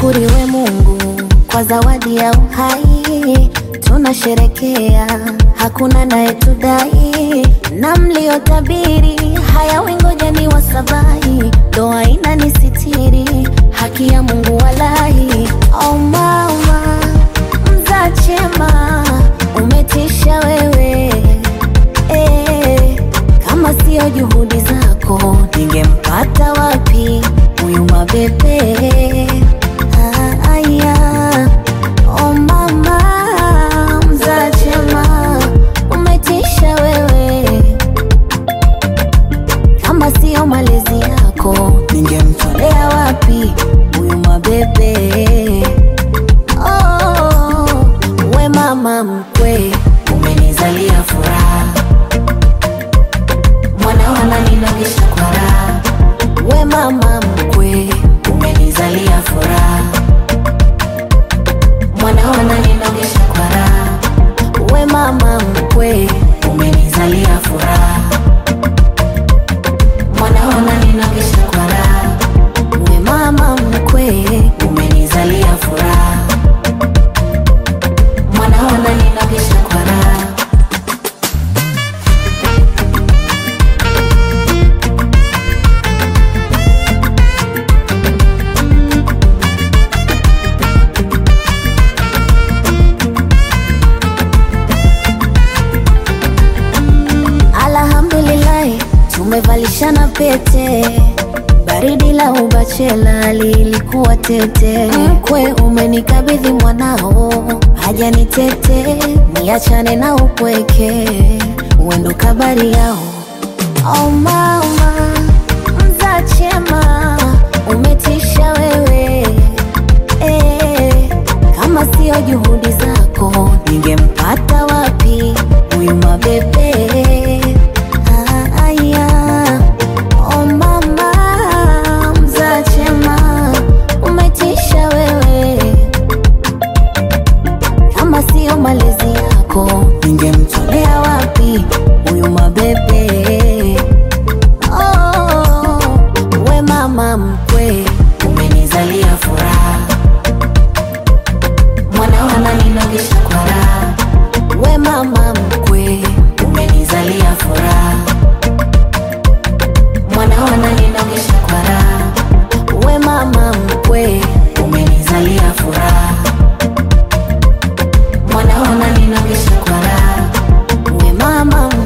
Ashukuriwe Mungu kwa zawadi ya uhai, tunasherekea, hakuna naye tudai, na mliotabiri hayawi, ngoja ni wasabahi, ndoa inanisitiri, haki ya Mungu walahi. Oh mama mzaa chema, umetisha wewe eh, kama sio juhudi zako ningempata wapi huyu mabebe? Ah, aya. Oh mama mzaa chema, umetisha wewe, kama sio malezi yako ningemtolea wapi huyu mabebe? Oh, we mama mkwe, umenizalia furaha, mwana wananinogesha kwa raha. We mama mkwe, umenizalia furaha, mwana wananinogesha kwa raha. We mama mkwe, umenizalia furaha, mwana wananinogesha kwa raha. We mama mkwe, umenizalia furaha, mwana wananinogesha kwa raha. Alhamdulillahi, tumevalishana pete. Baridi la ubachela lilikuwa tete. Mkwe umenikabidhi mwanao, haja ni tete, niachane na upweke, uendo kabari yao. Oh mama mzaa chema, umetisha wewe eh, kama sio juhudi zako ningempata wapi huyu mabebe? Ah, aya. Oh mama mzaa chema, umetisha wewe, kama sio malezi yako ningemtolea wapi huyu mabebe? Oh, we mama mkwe, umenizalia furaha, mwana wananinogesha kwa raha. We mama mkwe, umenizalia furaha, mwana wananinogesha kwa raha. We mama mkwe, umenizalia furaha, mwana wananinogesha kwa raha. We mama